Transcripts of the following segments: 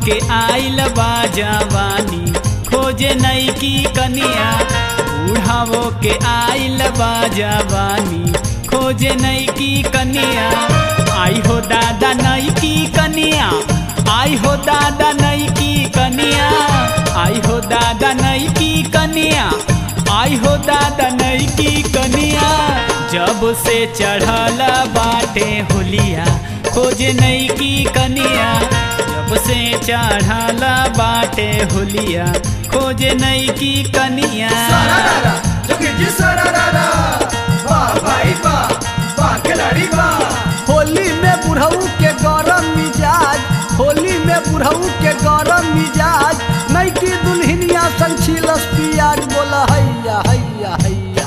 के आइल बा जवानी खोजे नई की कनिया बूढ़ावो के आइल बा जवानी खोजे नई की कनिया आई हो दादा नई की कनिया आई हो दादा नई की कनिया आई हो दादा नई की कनिया आई हो दादा नई की कनिया जब से चढ़ल बाटे होलिया खोजे नई की कनिया जब से चढ़ल बाटे होलिया खोजे नई की कनिया सारारारा, जोगी जी सारारारा। वाह भाई वाह, वाह खिलाड़ी वाह। होली में बुढ़ऊ के गरम मिजाज होली में बुढ़ऊ के गरम मिजाज नई की दुल्हनिया संग छिलस पियाज बोला हैया हैया हैया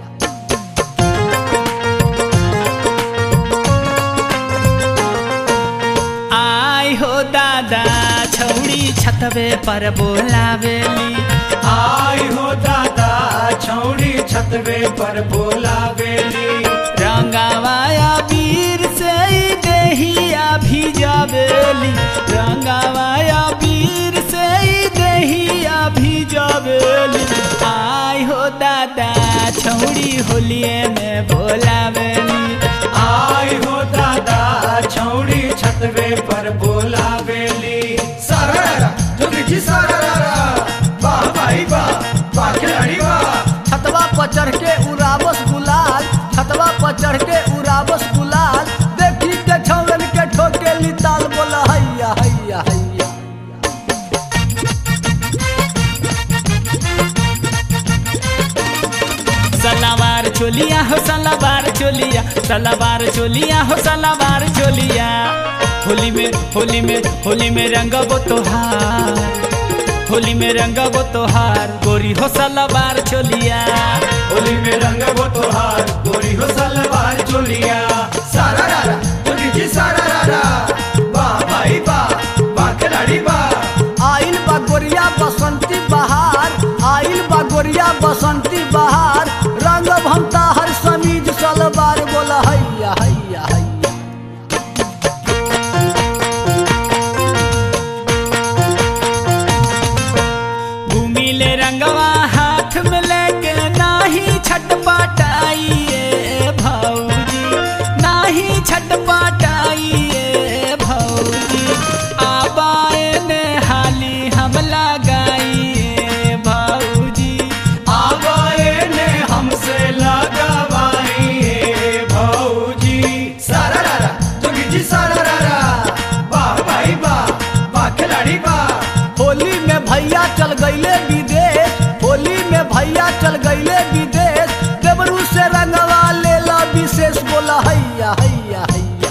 आई हो दादा छौड़ी छतवे पर बोलावेली आई हो दादा छौड़ी छतवे पर बोला बेली रंगावाया वीर से ही देहिया भिजावेली रंगावाया वीर से ही देहिया भिजावेली आई हो दादा छौड़ी होलिए में बोलावेली आई हो दादा छौड़ी छतवे पर बोला बेली सारारारा, जोगी जी सारारारा। वाह भाई वाह, वाह खिलाड़ी वाह। छतवा पर चढ़ के उड़ावस गुलाल छतवा पर चढ़ के उड़ावस गुलाल देखी के छौरन के ठोके लिताल बोला हैया हैया हैया सलावार चोलिया हो सलावार चोलिया सलावार चोलिया हो सलावार चोलिया होली में होली में होली में रंगबो तोहार होली में रंगबो तोहार गोरी हो सलावार चोलिया होली में रंग वो तोहार गोरी हो सलवार चोलिया सारारारा, जोगी जी सारारारा। वाह भाई वाह, वाह खिलाड़ी वाह। आइल बा गोरिया बसंती बहार आइल बा गोरिया बसंती बहार रंग भमता हर समीज सलवार बोला हैया हैया हैया घूमिले रंगवा हाथ में लेके नाही छटपटाइए भौजी नाही छटपटाइए भौजी आबाए ने हाली हम लगाइए भौजी आवाए ने हमसे लगावाई भौजी सारारारा, जोगी जी सारारारा। वाह भाई वाह, वाह खिलाड़ी वाह। होली में भैया चल गईले विदेश होली में भैया चल गईले विदेश देवरू से रंगवा लेला विशेष बोला हैया हैया हैया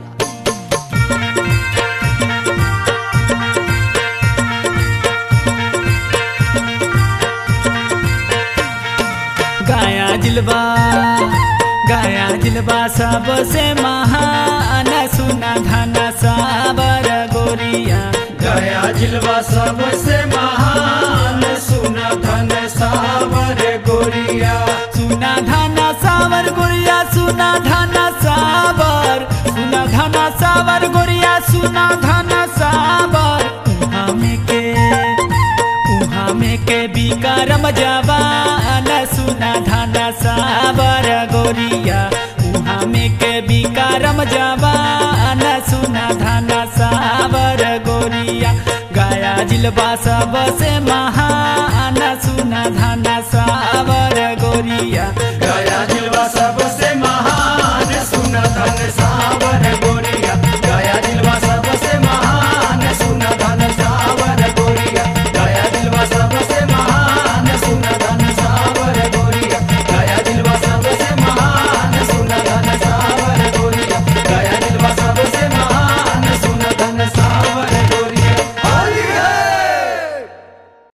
गाया जिलबा गाया जिलबा सबसे महान सुना धना साबर गोरिया गया जिलवा सबसे महान सुना धन सावर गोरिया सुना धना सावर गोरिया सुना धना सावर सुना धना सावर गोरिया सुना धना सावर उहाँ में के उहाँ में के बिकारम जवान सुना धना सावर गोरिया उहाँ में के बिकारम जवान सुना धना सावर गोरिया गाया जिलबा सबसे महान सुना धना